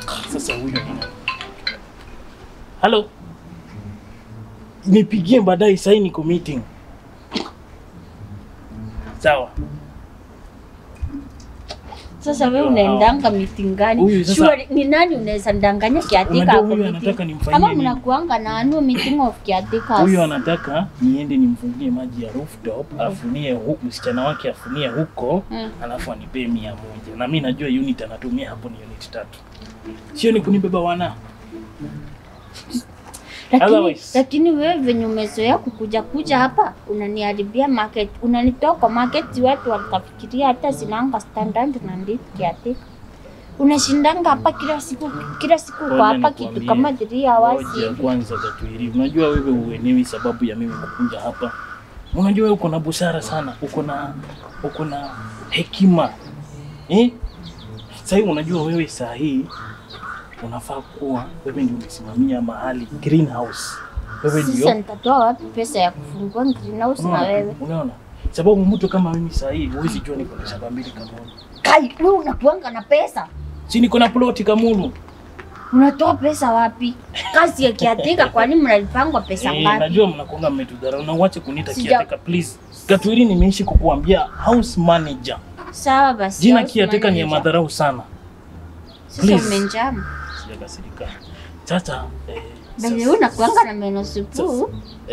Sasa huyo ni nani? Halo, nipigie baadaye, sasa niko meeting. Sawa. Sasa wewe unaendanga meeting gani? Huyu sasa- Sure, ni nani unaweza ndanganya kiatika Unajua hapo huyu meeting? anataka nimfanyie Ama nini? mnakuanga na annual meeting of kiatika. Huyo anataka niende nimfungie maji ya rooftop, afunie hu, msichana wake afunie huko, Mm. alafu anipee mia moja na mi najua unit anatumia hapo ni unit tatu, sio ni kunibeba wana Lakini, Otherwise- lakini wewe venye umezoea kukuja kuja hapa unaniharibia market, unanitoa kwa market, watu watafikiria hata sinanga standard na nditi kiatika. Unashindanga hapa kila siku kila siku Ngoja kwa hapa nikwambie. kitu kama 3 hours Ngoja hivi. kwanza Katuiri, unajua wewe uelewi sababu ya mimi kukuja hapa. Unajua wewe uko na busara sana, uko na uko na hekima eh? Sasa hivi unajua wewe saa hii unafaa kuwa wewe ndio umesimamia mahali greenhouse. Wewe Sasa ndio nitatoa wapi pesa ya kufungua greenhouse na unaona, wewe? unaona, sababu mtu kama mimi saa hii huwezi jua niko na shamba mbili Kamulu, Kai, wewe unakuanga na pesa? si niko na ploti Kamulu. Unatoa pesa wapi? Kazi ya kiatika, kwani mnalipangwa pesa Eh, ngapi? najua mnakuanga mmetudharau na uache kuniita Sija- kiateka please. Katuiri, nimeishi kukuambia house manager. Sawa basi. Jina house kiateka ni ya manager. madharau sana. Sasa please. umenjama. Sijakasirika. Sasa eh, Bale sasa- unakuanga na meno supu.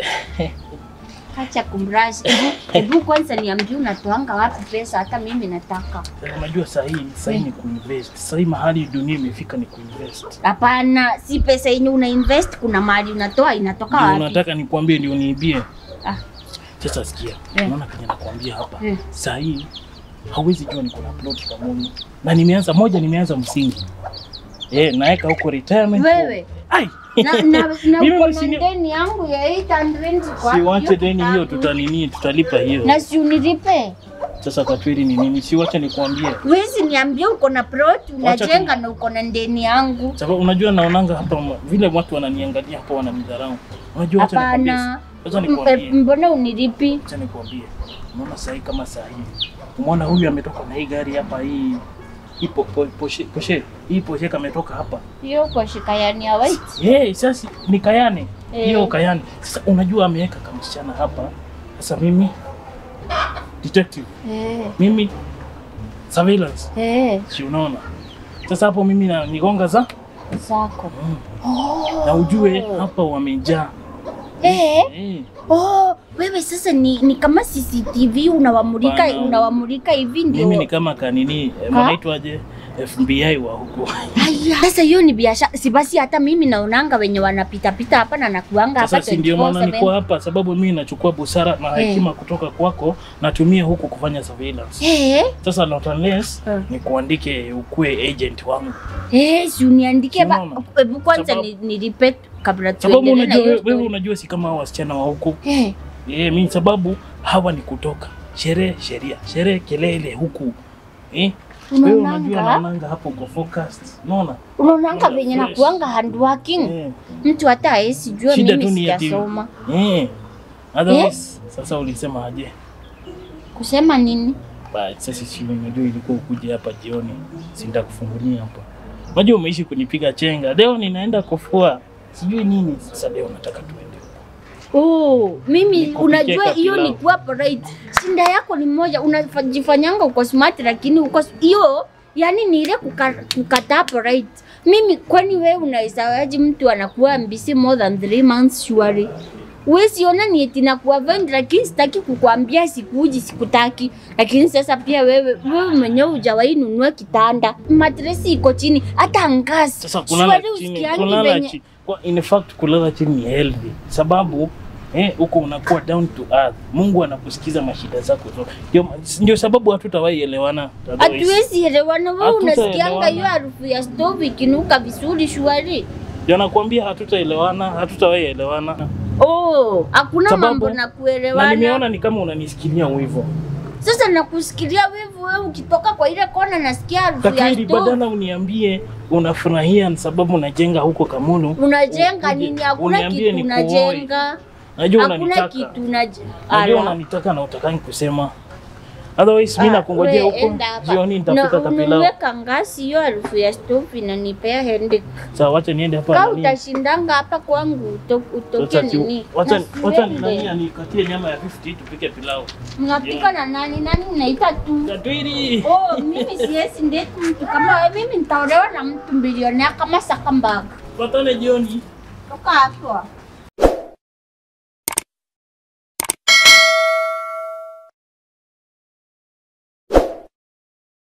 Acha kumrash. Hebu- Hebu kwanza niambie unatoanga wapi pesa hata mimi nataka. sasa unajua saa hii saa hii ni kuinvest. Saa hii mahali dunia imefika ni kuinvest. Hapana, si pesa yenye una invest kuna mahali unatoa inatoka Ndio wapi? unataka nikwambie ndio niibie. Ah. Sasa sikia. Eh. Unaona kenye nakwambia hapa. Eh. Saa hii hauwezi jua niko na plot kamuni. Na nimeanza moja nimeanza msingi. Eh, naeka huko retirement. Wewe Ai. na na, na Mimi uko na msini- deni yangu ya 800 kwa Siwache deni hiyo kitabu. tutanini tutalipa hiyo. Na si unilipe. Sasa Katwiri ni nini? Siwache nikwambie. Wezi niambie uko na plot Wacha unajenga na uko na deni yangu. Sababu unajua naonanga hapa ma- vile watu wananiangalia hapa wananidharau. Unajua wacha nikwambie. Hapana. Wacha M- nikwambie. eh, Mbona unilipi? Acha nikwambie, unaona saa hii kama saa hii, umeona huyu ametoka na hii gari hapa, hii hii po, po, poshe, poshe, hii poshe kametoka hapa Hiyo kwa shikayani ya white. hey, sasa ni Kayane Eh. hiyo Kayane. Sasa unajua ameweka kamsichana hapa. Sasa mimi detective, Eh. mimi surveillance, Eh. si unaona? Sasa hapo mimi na nigonga za Zako. na ujue hapa wamejaa Eh. eh. Oh, wewe sasa ni, ni kama CCTV unawamulika Bana. unawamulika hivi ndio. Mimi ni kama kanini eh, Ka? wanaitwaje FBI wa huko Haya. Sasa hiyo ni biashara. Si basi hata mimi naonanga wenye wanapita pita hapa na nakuanga hapa Sasa si ndio maana 24/7. niko hapa, sababu mimi nachukua busara na Eh. hekima kutoka kwako, natumia huku kufanya surveillance. Eh. Sasa not unless Eh. ni kuandike ukue agent wangu, Eh, si uniandikie ba. Unaona? Hebu kwanza Sababu- ni, nilipe kabla sababu tuendelee na unajua hiyo wewe, wewe story. unajua si kama hao wasichana wa huku Eh. eh, mimi sababu hawa ni kutoka sherehe sheria sherehe kelele huku eh. Wewe unajua Unaonanga? naonanga hapo uko focused, unaona Unaonanga Unaona venye fresh. nakuanga handworking. eh. Mtu hata haesi jua Shida tu mimi ni ati sijasoma. eh. Otherwise sasa ulisema aje? Kusema nini? But sasa si unajua ilikuwa ukuje hapa jioni, sinda kufungulia hapa. Unajua umeishi kunipiga chenga. Leo ninaenda kufua. Sijui nini. Sasa leo nataka tuende. Oh, mimi Nikupikie unajua hiyo kapilau. ni kuwa polite. Shinda yako ni moja, unajifanyanga uko smart lakini uko hiyo yani ni ile kuka, kukataa polite. Mimi kwani wewe unawezaje mtu anakuwa mbisi more than three months surely? Wewe siona ni eti nakuwa vend lakini sitaki kukuambia sikuji sikutaki. Lakini sasa pia wewe wewe mwenyewe hujawahi nunua kitanda. Matresi iko chini hata ngazi. Sasa kulala Surely chini, usikiangi kulala venye- chini. Kwa in fact kulala chini ni healthy. Sababu eh, huko unakuwa down to earth. Mungu anakusikiza mashida zako zote. Ndio ndio sababu hatutawahi elewana. otherwise. Hatuwezi elewana. Wewe Hatutaelewana. unasikianga hiyo harufu ya stove ikinuka vizuri shwari. Ndio nakwambia hatutaelewana, hatutawahi elewana. Oh, hakuna Sababu- mambo na Na kuelewana. nimeona ni kama unanisikilia wivu. Sasa nakusikilia wivu wewe ukitoka kwa ile kona nasikia harufu ya Takiri, stove. badala uniambie unafurahia ni sababu unajenga huko Kamulu. Unajenga Uje- nini? Hakuna uniambie kitu nikuoe. unajenga. Najua Hakuna unanitaka. kitu unajenga. Najua unanitaka na utakangi kusema. Otherwise mimi Ah, nakungojea we, huko. enda hapa. Jioni Na nitapika kapilau. ununue kangasi, hiyo harufu ya stove inanipea headache. Sawa, wacha niende hapa. Ka nani. utashindanga hapa kwangu uto- utoke Wacha ti- nini? wacha Na wacha siwende. nani anikatie nyama ya 50 tupike pilau. Mnapika na nani? Nani mnaita tu? Katwiri. Oh, mimi siwezi ndeti mtu kama wewe. Mimi nitaolewa na mtu bilionea kama Zuckerberg. Patane jioni. Toka hapo.